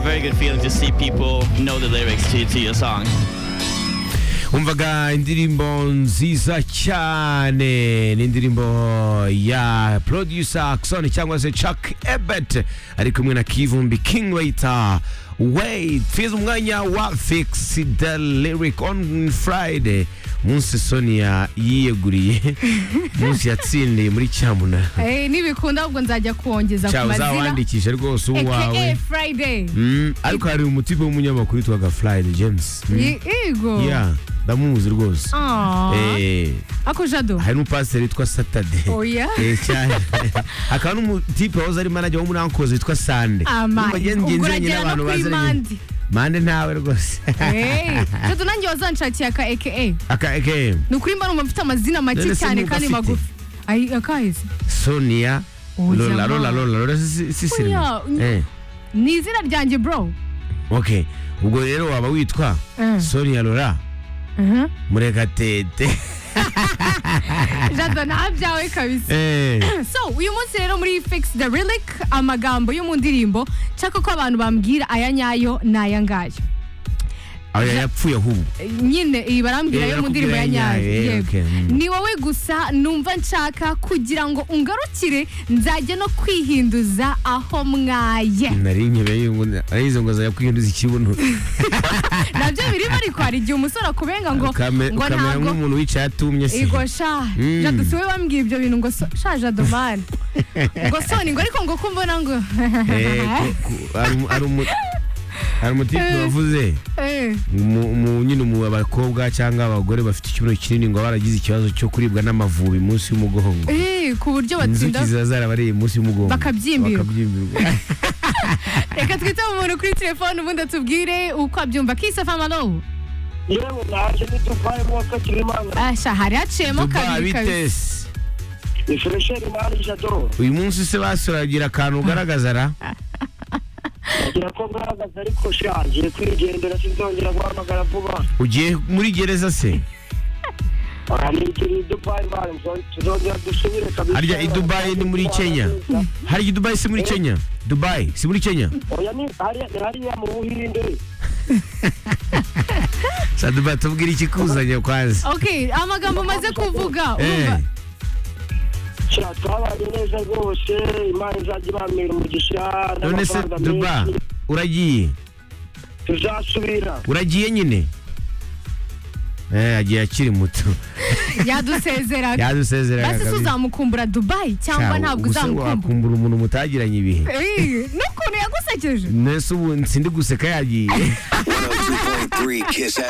very good feeling to see people know the lyrics to, to your song. umvaga indirimbo nziza cyane ni indirimbo ya producer Axon cyangwa se Chuck Ebert ari kumwe na Kivumbi King Waiter Wait fiza umwanya wa Fix the Lyric on Friday munsi Sonia yiyeguriye munsi yatsindiye muri cyamunara Eh, nibikunda ahubwo nzajya kuwongeza ku cyawe mazina uzawandikishe rwose aka uwawe friday Mm, ariko hari umutipe w'umunyamakuru witwaga Friday James Mm. Ye- yego Yeah, ndamuzi rwose Ah, Eh, ako jado hari n'umupasiteri witwa satade oya Eh, cyane hakaba n'umutipe wahoze ari manager wo muri ankoze witwa sande ama Urumva njye ubwo nziranye uragera no n'abantu kuri baziranye. mandi mande ntawe rwose Eh, jado nanjye wazanshakira aka aka aka aka ni ukuri mba numva mfite amazina make None se cyane niba kandi afite? magufi Ay, akahise sonia Oh, lola jamaa. lola lola lola si si- si Oya, eh ni izina ryanjye bro okay ubwo rero waba witwa Eh, sonia lola mhm. murekatete jado ntabyawe kabisa eh so uyu munsi rero muri fix the relic amagambo yo mu ndirimbo nshaka ko abantu bambwira aya nyayo ni aya ngayo aho yapfuye ahubwo nyine iyi barambwira Eh, yo mu ndirimbo ya barakubwira ya nyayo nyayo, eh, yego okay, mm. ni wowe gusa numva nshaka kugira ngo ungarukire nzajya no kwihinduza aho mwaye nari nkebeye ngo arizo ngo zakwihinduza ikibuno nabyo birimo ariko hari igihe umusore akubenga ngo Ukame- ngo ukamera ntabwo nk'umuntu wicaye atumye se Ego sha, Mm. jado siwe bambwiye ibyo bintu ngo so- sha jado mani ngo soni ngo ariko ngo kumbona ngo Eh, ku- ku- hari umu- hari umu- hari umutipe Eh. wavuze Eh. mu mu- nyine mu bakobwa cyangwa abagore bafite ikibuno kinini ngo baragize ikibazo cyo kuribwa n'amavubi munsi y'umugongo Eh, ku buryo batsinda inzuki ziba zarabariye munsi y'umugongo Bakabyimbirwa. bakabyimbirwa reka twite umuntu kuri telefone ubundi atubwire uko abyumva kisafa malo yewe naje ni dubai mu wa kabiri imana asha hari haciyemo Dubai kabiri kabiri bitesi ni furesheri imana jado uyu munsi se basuragira akantu ugaragaza ra ngira ko mwahagaze ariko sha ngiye kwigendera sinzongera guhamagara vuba ugiye muri gereza se aha ni ikiri dubai mani tuzongera dusubire kabisa harya i Dubai ni muri Kenya? harya i dubayi si muri kenya dubayi si muri kenya oya ni hariya ni hariya mu buhinde sa dubayi tubwire ikikuzanye kwanza okay amagambo umaze kuvuga Eh, urumva sha twabanye neza rwose imana izajya ibamira umugisha none se n'amafaranga duba menshi uragiye tuzasubira uragiye nyine eh agiye akiri muto yadusezeraga yadusezeraga basi se uzamukumbura dubayi cyangwa ntabwo uzamukumbura wakumbura umuntu mutagiranye ibihe Eh, n'ukuntu yagusekeje nese ubu sindi guseka yagiye 102.3 Kiss